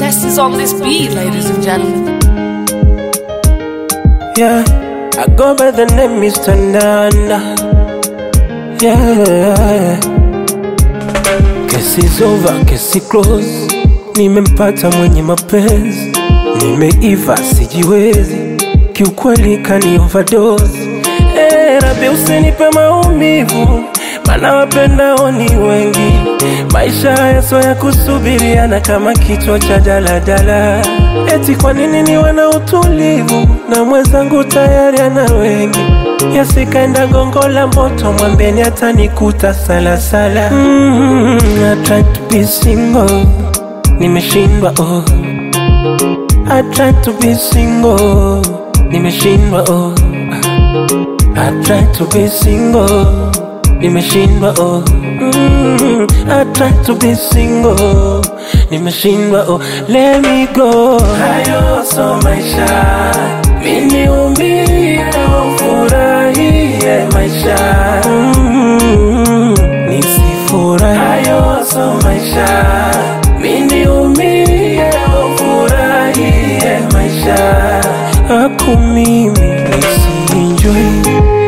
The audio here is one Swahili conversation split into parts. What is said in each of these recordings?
best is on this beat, ladies and gentlemen. Yeah, I go by the name Mr. Nana. Yeah, kesi is over, kesi close. Nimempata mwenye mapenzi, nimeiva sijiwezi, kiukweli kani overdose. Eh, Rabi usinipe maumivu, maana wapendao ni wengi. Maisha haya sio ya kusubiriana kama kichwa cha daladala. Eti kwa nini niwe na utulivu na mwenzangu tayari ana wengi? Yasikaenda gongo la moto, mwambeni atanikuta salasala. Mm, I tried to be single, nimeshindwa oh. I tried to be single, nimeshindwa oh. I tried to be single, nimeshindwa oh. Mm, I tried to be single, nimeshindwa oh. Let me go. Hayo so maisha, mimi umie ufurahie maisha. Mm, nisifurahi. Hayo so maisha, mimi umie ufurahie maisha. Aku mimi nisienjoy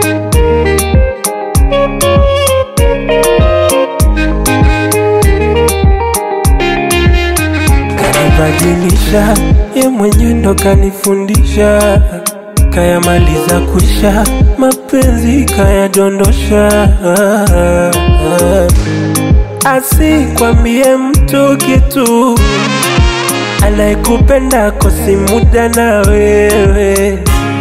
kanibadilisha, ye mwenye ndo kanifundisha, kayamaliza kwisha, mapenzi kayadondosha. Asikwambie mtu kitu, anayekupenda kosi muda na wewe,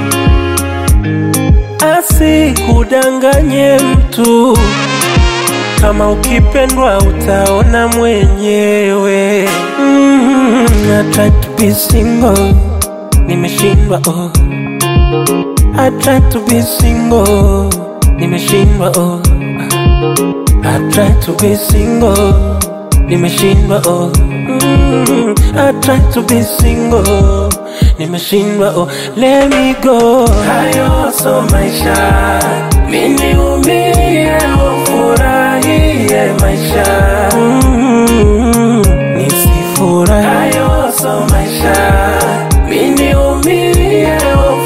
asikudanganye mtu kama ukipendwa utaona mwenyewe. Mm, I tried to be single, nimeshindwa oh. I tried to be single, nimeshindwa oh. I tried to be single, nimeshindwa oh. Mm, I tried to be single, nimeshindwa oh. Let me go. Hayo so maisha, mimi umie ufurahie maisha. Mm, nisifurahi. Hayo so maisha, mimi umie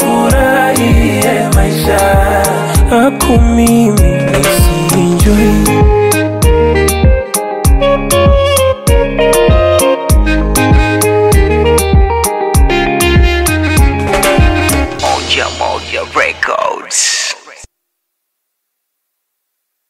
ufurahie maisha. Aku mimi nisienjoy